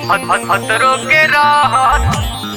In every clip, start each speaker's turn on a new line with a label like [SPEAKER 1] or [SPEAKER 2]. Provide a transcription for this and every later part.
[SPEAKER 1] खतरों के राहत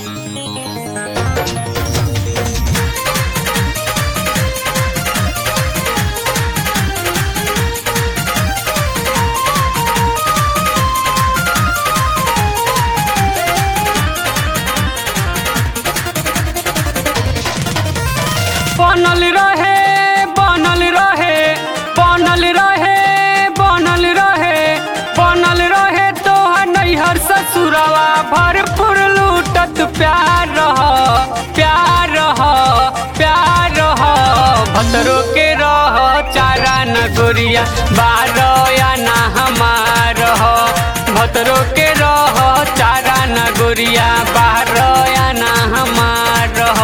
[SPEAKER 2] बनल रहे बनल रहे बनल रहे बनल रहे बनल रहे तोहर नैहर ससुरवा भरपूर लूटत प्यार रह प्यार रह प्यार रह भतरो के रह चारा न गोरिया बारो या ना हमार रह भतरो के रह चारा न गोरिया बारो या ना हमार रह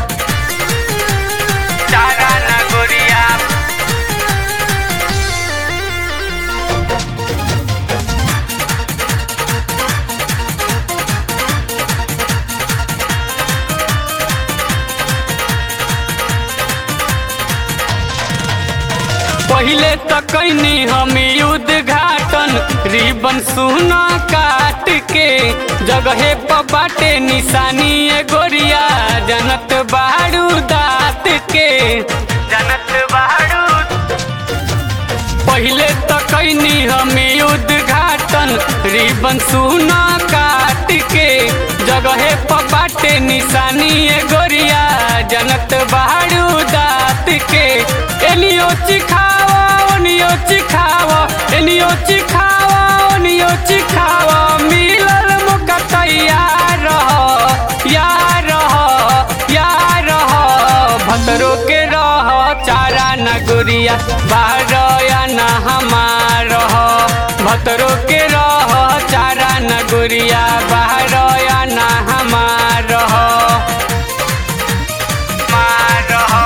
[SPEAKER 1] चारा ना गोरिया
[SPEAKER 2] पहिले तो कैनी हम उद्घाटन रिबन सुना काट के जगहे पर बाटे निशानी ए गोरिया जनत बाड़ू दात के
[SPEAKER 1] जनत बाड़ू
[SPEAKER 2] पहिले तो कैनी हम उद्घाटन रिबन सुना काट के जगहे पर बाटे निशानी ए गोरिया जनत बाड़ू दात के एनियो चिखावा ओनियो चिखावा एनियो चिखावा ओनियो चिखावा मिलल मौका तैयार रह यार रह यार रह भतरो के रह चारा न गुरिया बाहर या न हमार रह भतरो के रह चारा न गुरिया बाहर या न हमार रह
[SPEAKER 1] मार रहो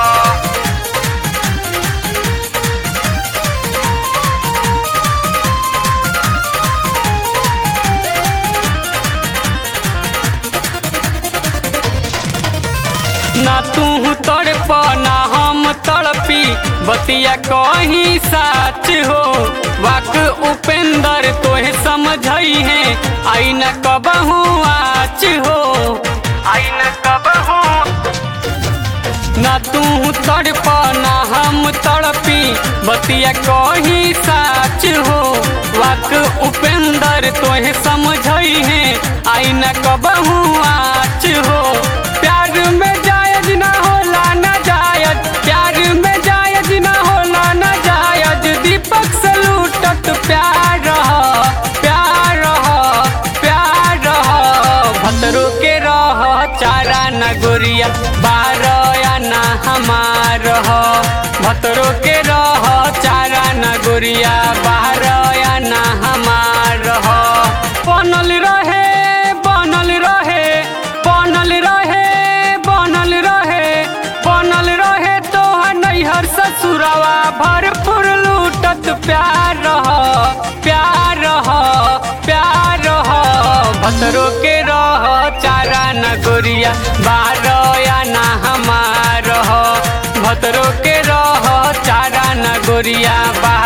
[SPEAKER 2] ना तू तड़प ना हम तड़पी बतिया कहीं साच हो वाक उपेंद्र तोहे समझई है आई न कबहू आच हो
[SPEAKER 1] आई न कब हो
[SPEAKER 2] ना तू तड़प ना हम तड़पी बतिया कहीं साच हो वाक उपेंद्र तोहे समझई है आई न कबहू आच हो प्यार में जायज ना होला ना जायज प्यार में जायज ना होला ना जायज दीपक से लूटत प्यार रह प्यार रह प्यार रह भतरो के रह चारा न गोरिया बार या ना हमार रह भतरो के रह चारा न गोरिया बाहर या ना हमार रह बनल रहे बनल रहे बनल रहे बनल रहे बनल रहे तोहर नैहर ससुरवा भरपूर लूटत प्यार रह प्यार रह प्यार रह भतरो के रह चारा न गोरिया बार या ना हमार रह भतरो के रह चारा न गोरिया बा